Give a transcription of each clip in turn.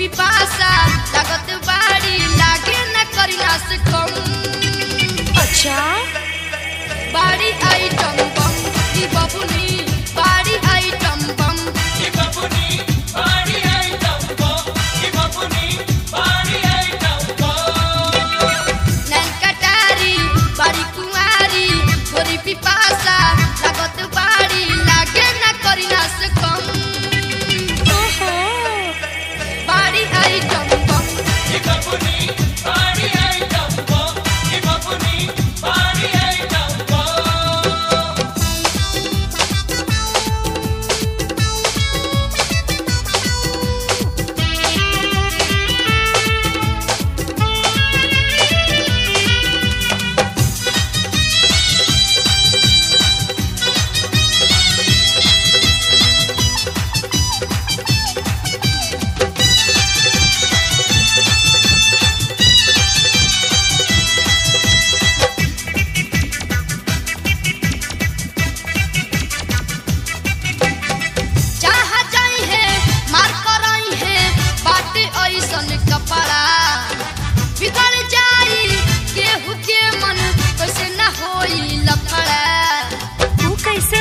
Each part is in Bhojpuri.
पिपासा लागत बाड़ी लागे न करिला से कम अच्छा बाड़ी आइटम बम ई बबुनी बाड़ी आइटम बम नैन कटारी बाड़ी कुंवारी गोरी पिपासा लागत बाड़ी लागे न करिला से कम ओहो बाड़ी आइटम बम जहाँ जाई है मार करई है बाटे ऐसन कपड़ा बिगड़ जाई केहू के मन कैसे न होई लफड़ा तू कैसे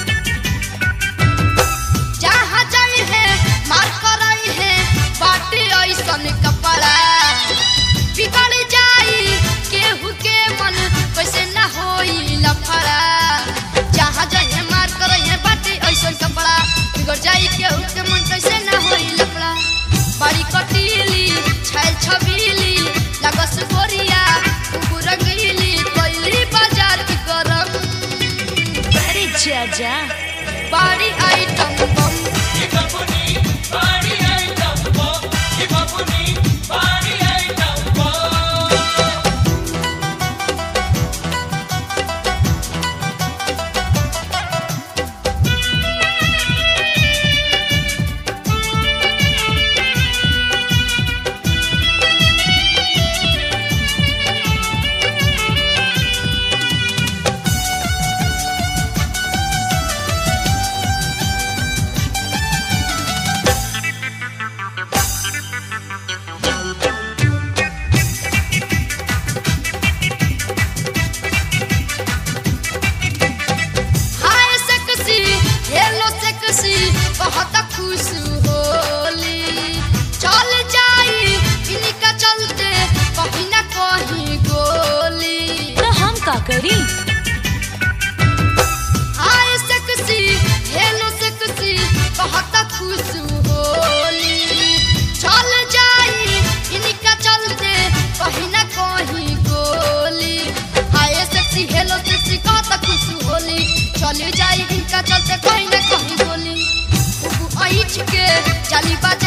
जहाँ जाई है मार करई है बाटे ऐसन कपड़ा बिगड़ जाई केहू के मन कैसे न होई लफड़ा जहाँ जाई है मार करई है बाटे ऐसन कपड़ा बिगड़ जाई केहू के मन कैसे न होई लफड़ा बड़ी कटीली छैल छबीली लगस गोरिया कुकु रंगीली कोइली बाजार की गरम अरे जाजा बड़ी item bomb hi sexy hello sexy बहुत खुश होली चल जाई इनका चलते कहीं ना कहीं गोली तो हम का करी हाय सेक्सी हेलो सेक्सी बहुत खुश होली चल जाई इनका चलते कहीं ना कहीं गोली हाय सेक्सी हेलो सेक्सी बहुत खुश होली चल जाई इनका चलते कहीं ना कहीं गोली ऐठ के चली बाजा